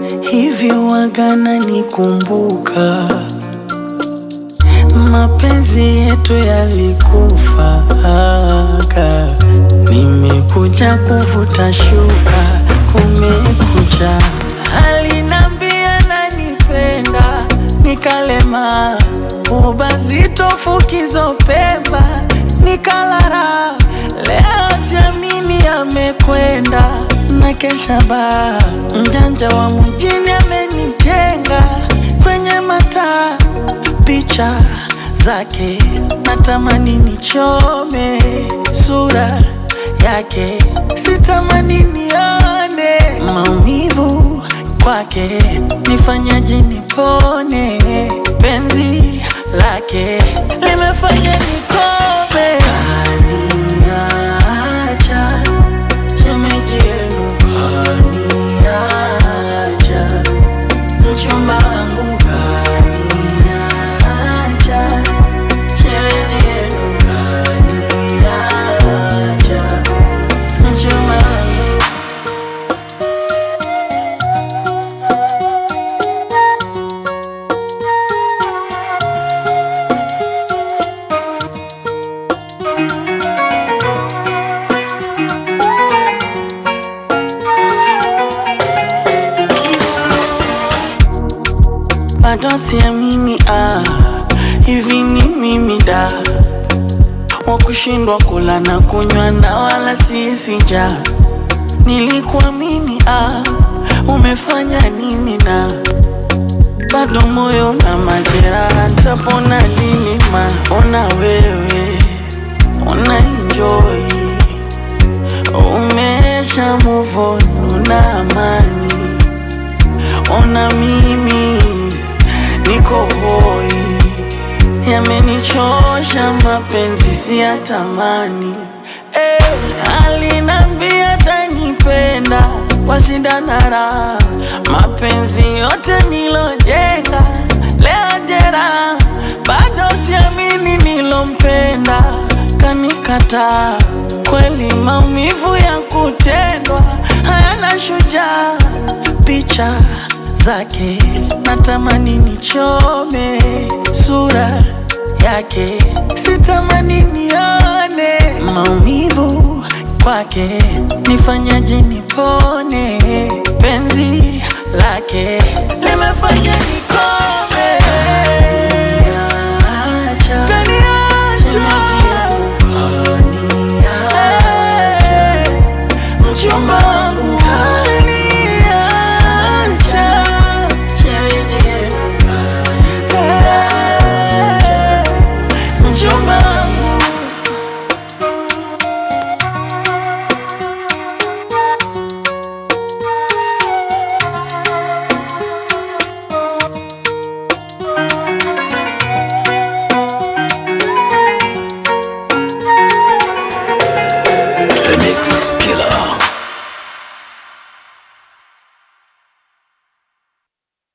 hivi wagana nikumbuka, mapenzi yetu yalikufaga, nimekuja kuvuta shuka, kumekucha, alinambia nanipenda, nikalema ubazito fukizo pemba, nikalara, leo siamini amekwenda na kesha baa, mjanja wa mjini amenijenga kwenye mataa, picha zake natamani nichome, sura yake sitamani nione, maumivu kwake nifanyaje nipone, penzi lake limefanya nikome, kaniacha shemeji yenu kaniacha, mchumba wangu kaniacha, shemeji yenu kaniacha, mchumba wangu bado siamini, ah, hivi ni mimi da wa kushindwa kula na kunywa na wala sisi ja nilikuamini, ah, umefanya nini na bado moyo na majeraha, ntapona lini? Ma ona wewe una enjoy, umesha move on, una amani ona mimi niko hoi, yamenichosha mapenzi siyatamani. Eh, alinambia tanipenda washindana raha, mapenzi yote nilojenga leo jera, bado siamini nilompenda kanikataa. Kweli maumivu ya kutendwa hayana shujaa, picha zake natamani nichome, sura yake sitamani nione, maumivu kwake nifanyaje nipone, penzi lake